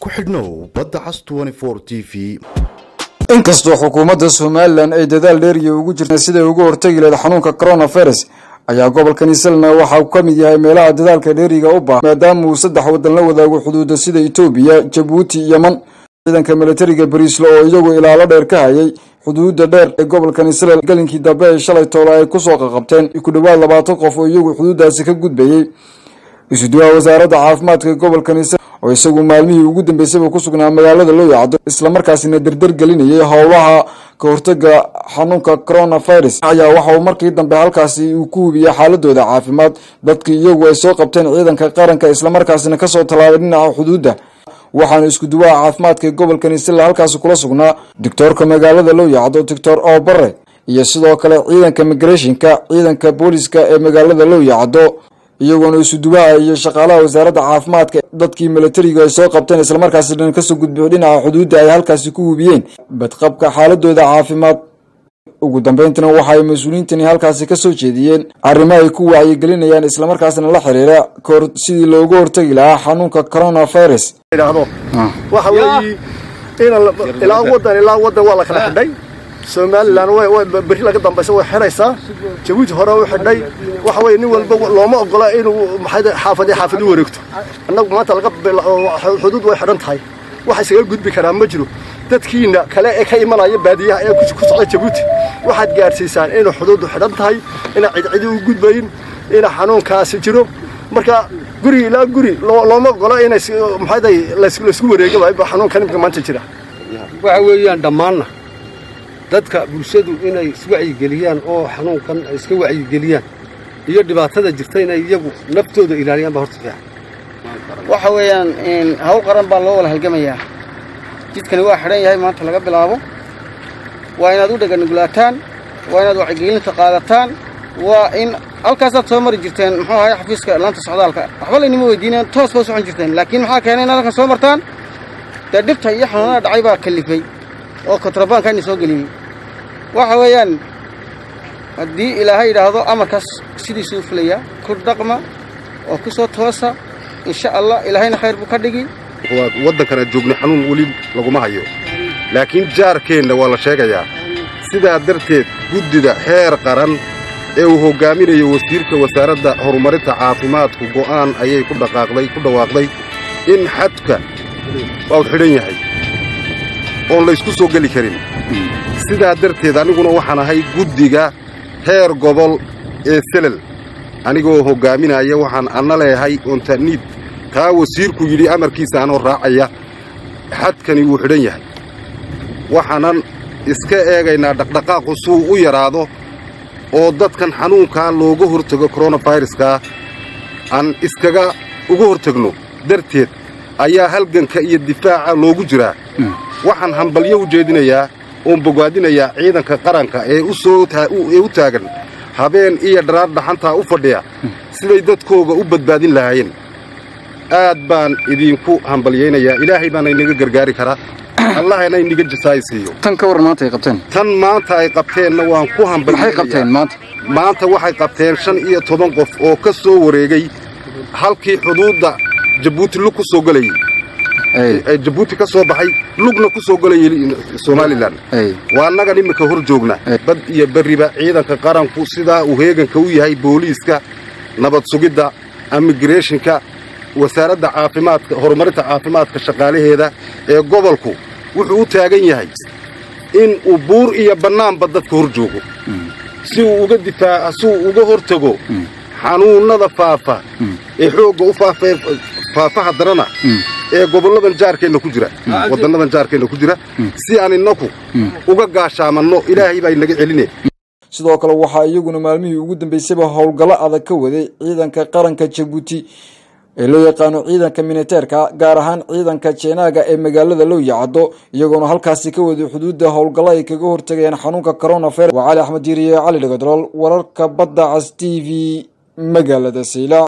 ku xidhnow badda cas t v inkastoo xukuumadda somalilan ay dadaal dheeriya ugu jirta siday uga hortegi lahayd xanuunka coronavirus ayaa gobolkani selna waxa uu ka mid yahay meelaha dadaalka dheeriga u baahan maadaama uu saddex waddan la wadaago xuduuda sida etoobiya jabuuti yeman ciidanka milatariga bariisle oo iyagu ilaalo dheer ka hayay xuduuda dheer ee gobolkani sel galinkii dambe ay shalay toole ay kusoo qaqabteen ku dhowaad labaatan qof oo iyagu xuduudaasi ka gudbayey isuduwaha wasaaradda caafimaadka gobolkani sel oo isagu maalmihii ugu dambeysayba ku sugnaa magaalada loo yacdo islamarkaasina dardar gelinayay howlaha ka hortaga xanuunka coronavirus ayaa waxa uu markii dambe halkaasi uu ku hubiyey xaaladooda caafimaad dadkii iyagu ay soo qabteen ciidanka qaranka islamarkaasina kasoo tallaabay dhinaca xuduudda waxaana isku duwaha caafimaadka ee gobolkani sila halkaasi kula sugnaa doctoorka magaalada loo yacdo doctor obare iyo sidoo kale ciidanka migrationka ciidanka booliska ee magaalada loo yacdo iyagoona isuduwaha iyo shaqaalaha wasaaradda caafimaadka dadkii milatariga ay soo qabteen islamarkaasina kasoo gudbiyo dhinaca xuduudda ay halkaasi ku hubiyeen badqabka xaaladooda caafimaad ugu dambeyntina waxa ay mas-uuliyiintani halkaasi kasoo jeediyeen arrimo ay ku wacyigelinayaan islamarkaasna la xiriira kahor sidii loogu hortegi lahaa xanuunka coronavirus idhaahdo waxa weeye in ilaa wadan ilaa wadan waa la kala xidhay somalilan berri laga dambaysa way xidhaysaa jabuuti hore u xidhay waxa weye nin walba looma ogola inuu maxay xaafadii xaafad u wareegto annagu maanta laga xuduud way xidhan tahay waxa isaga gudbi karaa ma jiro dadkiina kale ee ka imanaya baadiyaha ee ku socda jabuuti waxaad gaadhsiisaan inuu xuduuddu xidhan tahay inaa cidcidi u gudbayin ina xanuunkaasi jiro marka guri ilaa guri looma ogola inay maxayday laysku wareegaba xanuunkan imika maanta jira waxa weeyaan dhammaanna dadka bulshadu inay iswacyigeliyaan oo xanuunkan ay iska wacyigeliyaan iyo dhibaatada jirta inay iyagu naftooda ilaaliyaan baa horta fiican waxa weeyaan hawl qaran baa loo wada halgamayaa jidkani waa xidhan yahay maanta laga bilaabo waa inaad u dhaganugulaataan waa inaad wacyigelinta qaadataan waa in halkaasaad soo mari jirteen muxuu ahay xafiiska laanta socdaalka waxba laynima weydiineen toos baa u socon jirteen laakiin maxaa keenay inaad halkan soo martaan dee dhibta iyo xanuunada dhacay baa kallifay oo kontrabaankaani soo geliyey waxa weeyaan haddii ilaahay yidhaahdo amarkaas sidiisuu filayaa ku dhaqma oo ku soo toosa insha allah ilaahayna khayr buu ka dhigi waddankana joogno xanuun weli laguma hayo laakiin jaarkeenna waa la sheegayaa sidaa darteed guddida xeer qaran ee uu hoggaaminayo wasiirka wasaaradda horumarinta caafimaadku go'aan ayay ku dhaqaaqday ku dhawaaqday in xadka waa xidhan yahay oon laysku soo geli karin sidaa darteed aniguna waxaan ahay guddiga heer gobol ee selel anigoo hoggaaminaya waxaan anna leehay ontaniid taa wasiirku yidhi amarkiisa anoo raacaya xadkani wuu xidhan yahay waxaanan iska eegaynaa dhaqdhaqaaqu suu u yaraado oo dadkan xanuunkaa looga hortego koronafayruska aan iskaga uga hortegno darteed ayaa halganka iyo difaaca loogu jiraa waxaan hambalyo u jeedinayaa oon bogaadinayaa ciidanka qaranka ee ee u taagan habeen iyo dharaar dhaxantaa u fadhiya siday dadkooga u badbaadin lahaayeen aad baan idinku hambalyaynayaa ilaahay baana inaga gargaari karaa allahna inaga jasaaysiiyo tan ka waran maanta ay qabteen tan maanta ay qabteenna waan ku maxay qabteen maanta maanta waxay qabteen shan iyo toban qof oo ka soo wareegay halkii xuduudda jabuuti lug ku soo gelayey jabuuti ka soo baxay lugna ku soo gelayay somalilan waa annagan iminka hor joogna bad iyo berriba ciidanka qaranku sidaa uu heeganka u yahay booliiska nabad sugidda immigreshonka wasaaradda caafimaadka horumarinta caafimaadka shaqaalaheeda ee gobolku wuxuu u taagan yahay in uu buur iyo bannaanba dadka hor joogo si uu uga difaaca si uu uga hortago xanuunnada faafa ee xoogga u faafee faafa haddanana ee gobolladan jaarkeenna ku jira waddannadan jaarkeenna ku jira si aan innaku uga gaashaamanno ilaahay baa inaga celine sidoo kale waxaa iyaguna maalmihii ugu dambeysayba howlgallo adag ka waday ciidanka qaranka jabuuti ee loo yaqaano ciidanka miniteerka gaar ahaan ciidanka jeenaaga ee magaalada loo yacdo iyagoona halkaasi ka waday xuduudda howlgallo ay kaga hortagayaan xanuunka coronavirus waa cali axmed diiriye cali dhagadolool wararka badda cas t v magaalada sayla